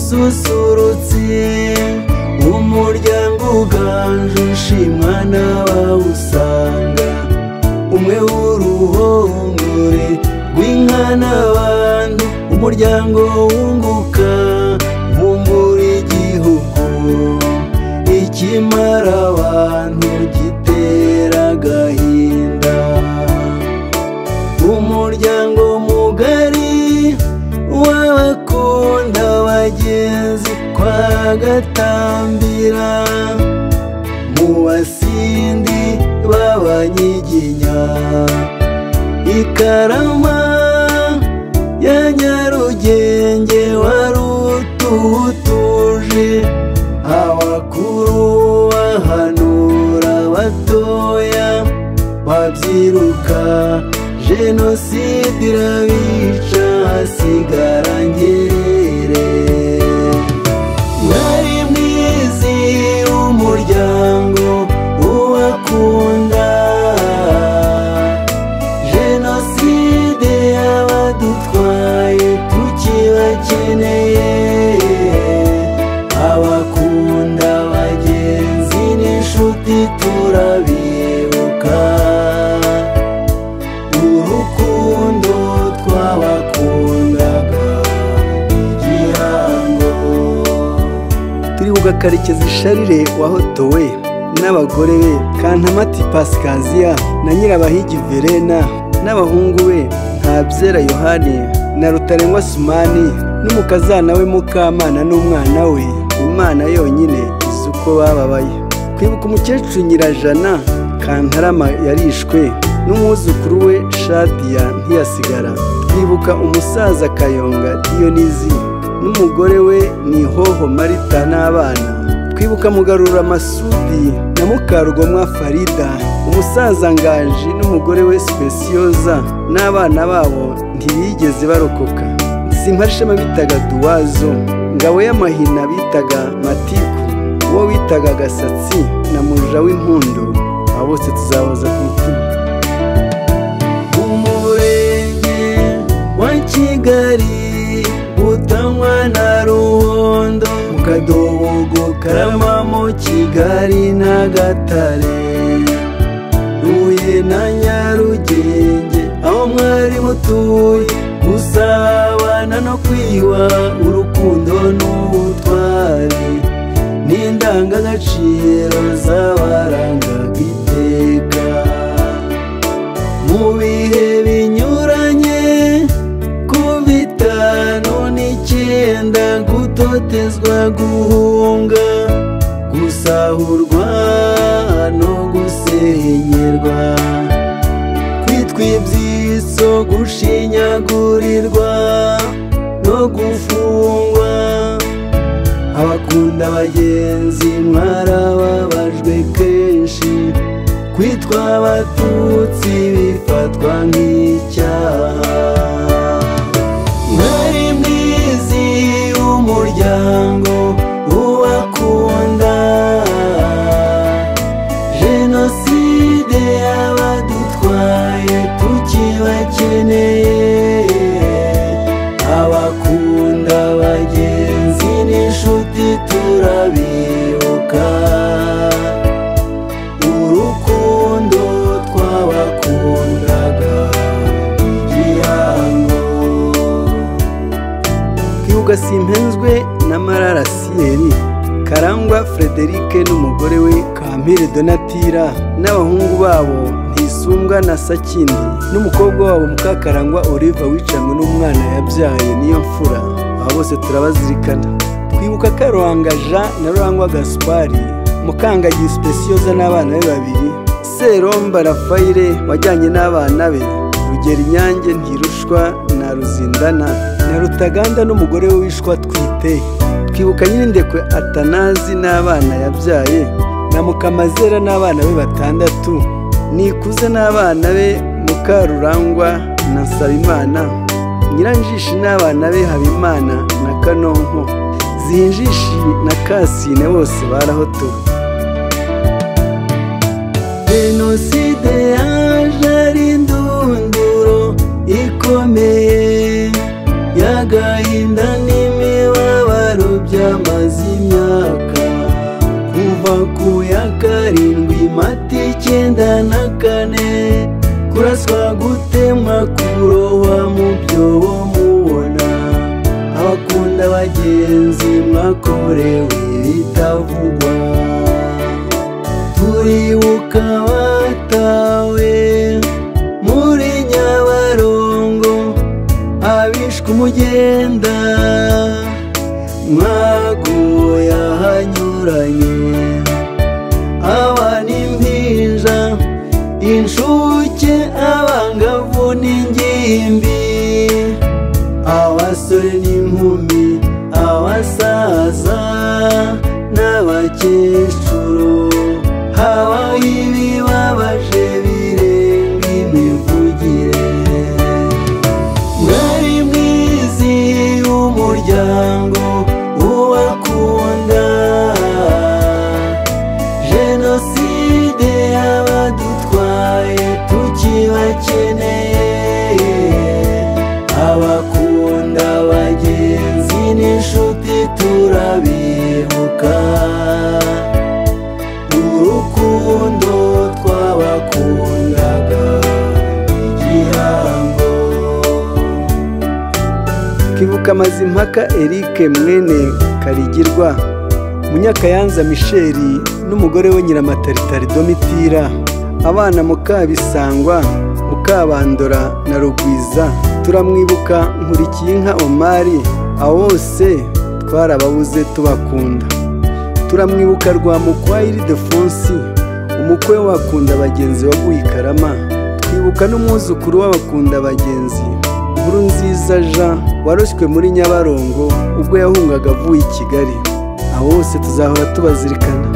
ususurutse umuryango uganje ushimwa n'abawusanga umwe w'uruhongore rw'inka n'abantu umuryango wunguka bumbura igihugu ikimara abantu gitera agahinda umuryango mugari w'abakunda bagenzi kwa gatambira mu basindi b'abanyiginya ikarama ya nyarugenge wari ututuje abakuru bahanura abatoya babyiruka jenoside irabica hasigara ngerere mwari mwizi umuryango ubakunda jenoside yabadutwaye tukibakeneye abakunda bagenzi n'inshuti turabibuka urukundo twabakundaga igihango turibuka karekezi sharire wahotowe n'abagore be kantamati pasikaziya na nyirabahigi verena n'abahungu be ntabyera yohani na rutarengwa sumani n'umukazana we mukamana n'umwana we imana yonyine izi uko bababaye kwibuka umukecuru nyirajana kantarama yarishwe n'umwuzukuru we shadiya ntiyasigara twibuka umusaza kayonga diyonizi n'umugore we ni hoho marita n'abana twibuka mugarura masudi na mukarugomwa farida umusaza nganji n'umugore we sipesiyoza n'abana babo ntibigeze barokoka simparishema bitaga duwazo ngabo y'amahina bitaga matiku uwo witaga gasatsi na muja w'impundu abo bose tuzabaza ku mutima umurenge wa kigali utanywa na ruhondo mu kadogo karama mu kigali n'agatare huye na nyarugenge aho mwari mutuye gusabana no kwiyuha urukundo n'ubutwari n'indangagaciro z'abarangaga iteka mu bihe binyuranye ku bitanu n'icyenda gutotezwa guhunga gusahurwa no gusenyerwa kwitwa ibyitso gushinyagurirwa no gufungwa abakunda bagenzi mwarababajwe kenshi kwitwa abatutsi bifatwa nk'icyaha mwari mwizi umuryango ubakunda jenoside yabadutwaye tukibakeneye abakunda bagenzi n'inshuti turabibuka urukundo twabakundaga igihango kibuga simpenzwe na marara siyeri karangwa frederike n'umugore we kampire donatira n'abahungu babo ntisumbwa na sakindi n'umukobwa wabo mukakarangwa oliva wicanywe n'umwana yabyaye niyo mfura aba bose turabazirikana twibuka karuhanga jean na rurangwa gaspari mukangagi sipesiyoza n'abana be babiri seromba rafayire wajyanye n'abana be rugera inyange ntirushwa na ruzindana na rutaganda n'umugore we wishwa twite twibuka nyirindekwe atanazi n'abana yabyaye na mukamazera n'abana be batandatu nikuze n'abana be mukarurangwa na nsabimana nyiranjishi n'abana be habimana na kanonko zihinjishi na kasine bose barahotowe jenoside yaje ari indunduro ikomeye y'agahinda n'imibabaro kuva ku ya karindwi mata icyenda na kane kuraswa gutemwa kurohwa mu byobo mubona abakunda abagenzi mwakorewe bitavugwa turibuka batawe muri nyabarongo abishwe umugenda mwaguye ahanyuranye aba n'impinja inshuke abangavu n'ingimbi abasore n'inkumi abasaza n'abakecuru habaho ibibabaje birenga imivugire mwari mwizi umuryango ubakunda jenoside y'abadutwaye tukibakeneye abakunda bagenzi n'inshuti turabibuka urukundo twabakundaga igihango Kivuka Mazimpaka Eric mwene Karigirwa Munyakayanza Michel n'umugore we Nyiramatalitari Domitira abana Mukabisangwa Mukabandora na Rugwiza turamwibuka Nkurikiyinka Omari abo bose twarababuze tubakunda turamwibuka rwa mukwayiri defonsi umukwe w'abakunda bagenzi waguye i karama twibuka n'umwuzukuru w'abakunda bagenzi nkuru nziza jean waroshywe muri nyabarongo ubwo yahungaga avuye i kigali abo bose tuzahora tubazirikana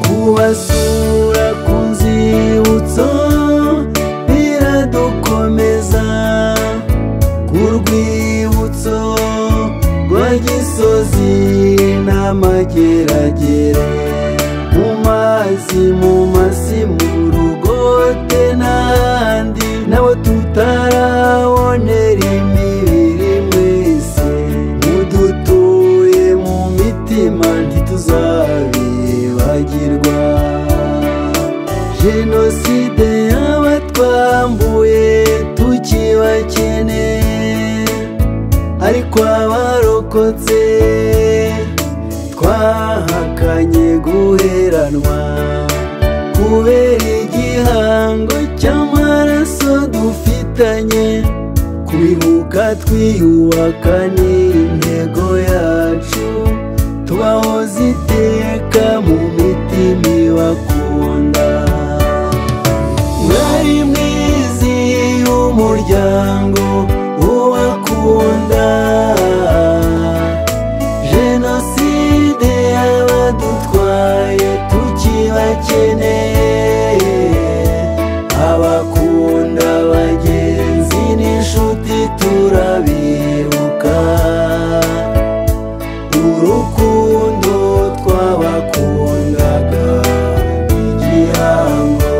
kubasura ku nzibutso biradukomeza ku rwibutso rwa gisozi n'amageragere mu mazi mu masi mu rugote n'ahandi nabo tutarabonera imibiri mwese mudutuye mu mitima ntituzabibagirwa jenoside y'abatwambuye tukibakeneye ariko abarokotse twahakanye guheranwa kubera igihango cy'amaraso dufitanye kubihuka twiyubaka ni intego yacu tubaho ziteka mu mitima ibakunda mwari mwizi umuryango ubakunda jenoside y'abadutwaye tukibakeneye abakunda bagenzi n'inshuti turabibuka urukundo twabakundaga igihango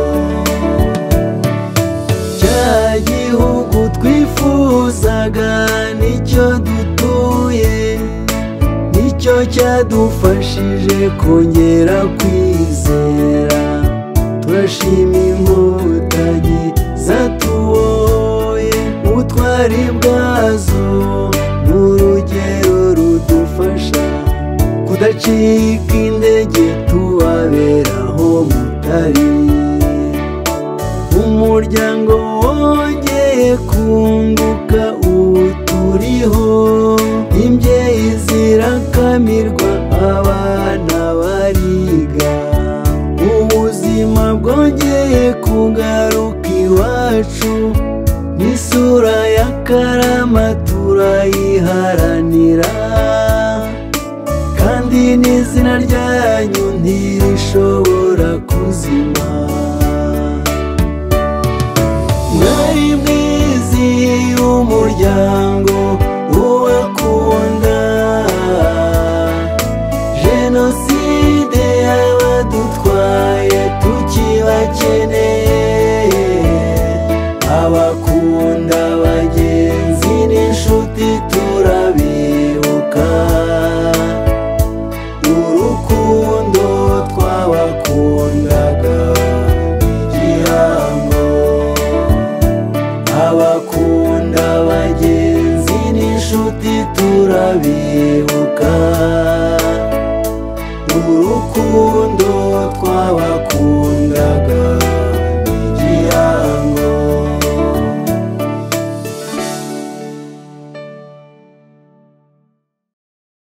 cya gihugu twifuzaga nicyo dutuye nicyo cyadufashije kongera kwizera turashima inkotanyi zatuboye ubutwari bwazo ni urugero rudufasha kudacika intege tubaberaho mutari umuryango wongeye kunguka ubu turiho imbyeyi zirakamirwa abana bariga ubuzima bwongeye kugaruka iwacu n'isura ya karama turayiharanira kandi n'izina ryanyu ntirishobora kuzima mwari mwizi umuryango ubakunda jenoside y'abadutwaye tukibakeneye abakunda bagenzi n'inshuti turabibuka urukundo twabakundaga